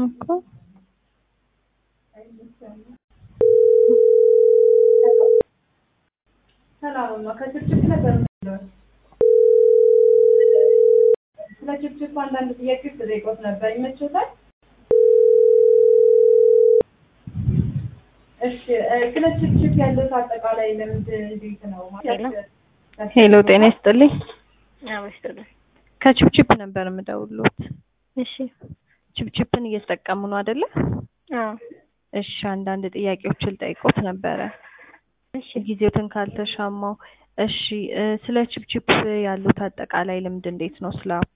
እኮ ሰላምማ ከችፕችፕ ነበር የምትለው። ስለ ችፕችፕ አንዳንድ ጥያቄዎች ተጠይቆት ነበር። ይመችዎታል? እሺ እ ስለ ችፕችፕ ያለው አጠቃላይ ልምድ እንዴት ነው? ማለት ሄሎ ጤና ይስጥልኝ። አበስጥልኝ። ከችፕችፕ ነበር የምደውልዎት። እሺ። ችፕችፕን እየተጠቀሙ ነው አይደለ? አዎ። እሺ አንዳንድ ጥያቄዎችን ልጠይቅዎት ነበረ እሺ። ጊዜዎትን ካልተሻማው። እሺ እ ስለ ችፕችፕ ያሉት አጠቃላይ ልምድ እንዴት ነው? ስለ አፑ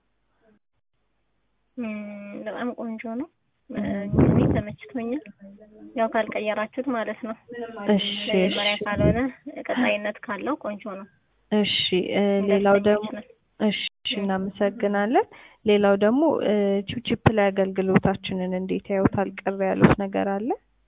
እም፣ በጣም ቆንጆ ነው። እ፣ እኔ ተመችቶኛል። ያው ካልቀየራችሁት ማለት ነው። እሺ መጀመሪያ እሺ ካልሆነ ቀጣይነት ካለው ቆንጆ ነው። እሺ እ ሌላው ደግሞ ደስተኞች ነን። እሺ እናመሰግናለን። ሌላው ደግሞ እ ችፕችፕ ላይ አገልግሎታችንን እንዴት ያዩታል? ቅር ያሉት ነገር አለ?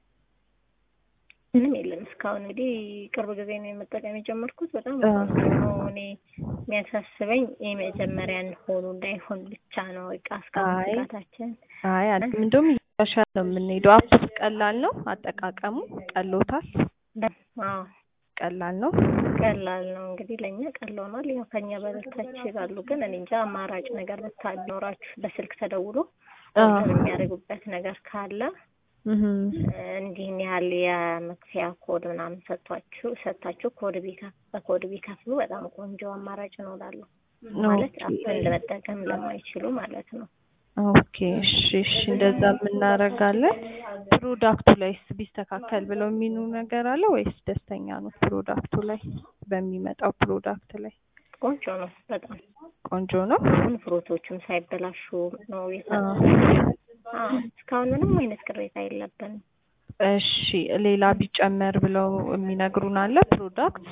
ምንም የለም እስካሁን እንግዲህ ቅርብ ጊዜ ነው የመጠቀም የጀመርኩት። በጣም አ። ቆንጆ ነው። እኔ የሚያሳስበኝ የመጀመሪያን ሆኑ እንዳይሆን ብቻ ነው። እቃ እስካሁን አይ ስጋታችን አይ አለ እንደውም እያሻሻለ ነው የምንሄደው። አፑስ ቀላል ነው አጠቃቀሙ? ቀሎታል? በ- አዎ ቀላል ነው? ቀላል ነው እንግዲህ ለእኛ ቀሎናል። ያው ከኛ በበታች ይላሉ፣ ግን እኔ እንጃ አማራጭ ነገር ብታኖራችሁ በስልክ ተደውሎ አ። ኦርደር የሚያደርጉበት ነገር ካለ እህ እንዲህን ያህል የመክፈያ ኮድ ምናምን ሰጥቷችሁ ሰጥታችሁ ኮድ ቢከ በኮድ ቢከፍሉ በጣም ቆንጆ አማራጭ ነው እላለሁ። ማለት ኦኬ አፕን ለመጠቀም ለማይችሉ ማለት ነው። ኦኬ እሺ እሺ እንደዛ የምናደርጋለን። ፕሮዳክቱ ላይስ ቢስተካከል ብለው የሚሉ ነገር አለ ወይስ ደስተኛ ነው? ፕሮዳክቱ ላይ በሚመጣው ፕሮዳክት ላይ ቆንጆ ነው በጣም ቆንጆ ነው። አሁን ፍሩቶቹም ሳይበላሹ ነው አ። የሰጡት። አዎ እስካሁን ምንም አይነት ቅሬታ የለብንም። እሺ ሌላ ቢጨመር ብለው የሚነግሩን አለ ፕሮዳክት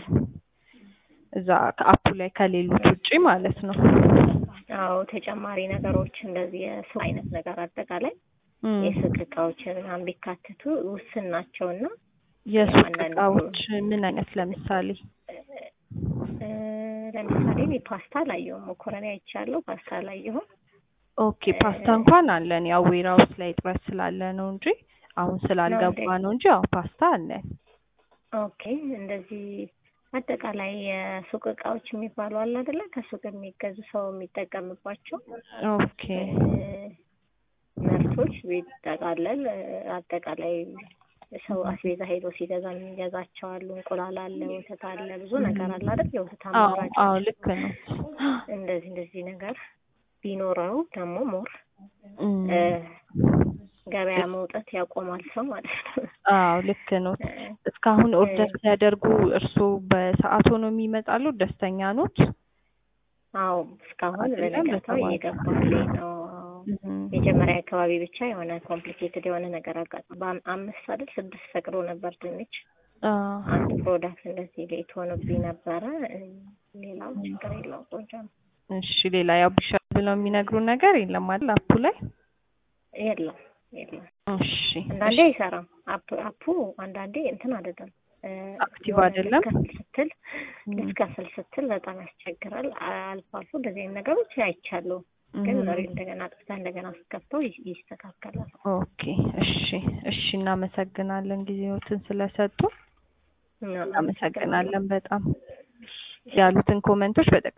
እዛ ከአፑ ላይ ከሌሉት ውጪ ማለት ነው። አዎ ተጨማሪ ነገሮች እንደዚህ የሱቅ አይነት ነገር አጠቃላይ እም፣ የሱቅ እቃዎችን ምናምን ቢካተቱ ውስን ናቸውና የሱቅ አንዳንድ እቃዎች ምን አይነት ለምሳሌ? እ፣ ለምሳሌ እኔ ፓስታ አላየሁም። መኮረኒ አይቻለሁ፣ ፓስታ አላየሁም። ኦኬ ፓስታ እንኳን አለን ያው ዌራውስ ላይ እጥረት ስላለ ነው እንጂ አሁን ስላልገባ ነው እንጂ ያው ፓስታ አለን። ኦኬ እንደዚህ አጠቃላይ የሱቅ እቃዎች የሚባሉ አለ አይደለ? ከሱቅ የሚገዙ ሰው የሚጠቀምባቸው ኦኬ እ፣ ምርቶች ቢጠቃለል እ፣ አጠቃላይ ሰው አስቤዛ ሄዶ ሲገዛ የሚገዛቸው አሉ። እንቁላል አለ፣ ወተት አለ፣ ብዙ ነገር አለ አይደል? የወተት አዎ አማራጭ አዎ ልክ ነው። እንደዚህ እንደዚህ ነገር ቢኖረው ደግሞ ሞር እም፣ እ፣ ገበያ መውጣት ያቆማል ሰው ማለት ነው። አዎ ልክ ነው። እ፣ እስካሁን ኦርደር ሲያደርጉ እርስዎ በሰዓት ሆኖ የሚመጣሉ? ደስተኛ ኖት? አዎ እስካሁን አይደለም በነጋታው በሰባት እየገባልኝ ነው። እም፣ መጀመሪያ አካባቢ ብቻ የሆነ ኮምፕሊኬትድ የሆነ ነገር አጋጥሞ በአም- አምስት አይደል ስድስት ፈቅዶ ነበር ድንች አ፣ አንድ ፕሮዳክት እንደዚህ ሌት ሆኖብኝ ነበረ። እ፣ ሌላው ችግር የለውም ቆንጆ ነው። እሺ ሌላ ያው ቢሻል ብለው የሚነግሩ ነገር የለም አይደል አፑ ላይ? የለም የለም። እሺ አንዳንዴ አይሰራም አፕ አፑ አንዳንዴ እንትን አይደለም እ፣ አክቲቭ የሆነ አይደለም? ልትከፍል ስትል እም፣ ልትከፍል ስትል በጣም ያስቸግራል። አ- አልፎ አልፎ እንደዚህ አይነት ነገሮች አይቻለሁ። ግን እም፣ ሪ እንደገና ጥፍታ እንደገና ስትከፍተው ይ- ይስተካከላል። ኦኬ እሺ እሺ እናመሰግናለን ጊዜዎትን ስለሰጡ እና እናመሰግናለን በጣም ያሉትን ኮመንቶች በጠቅ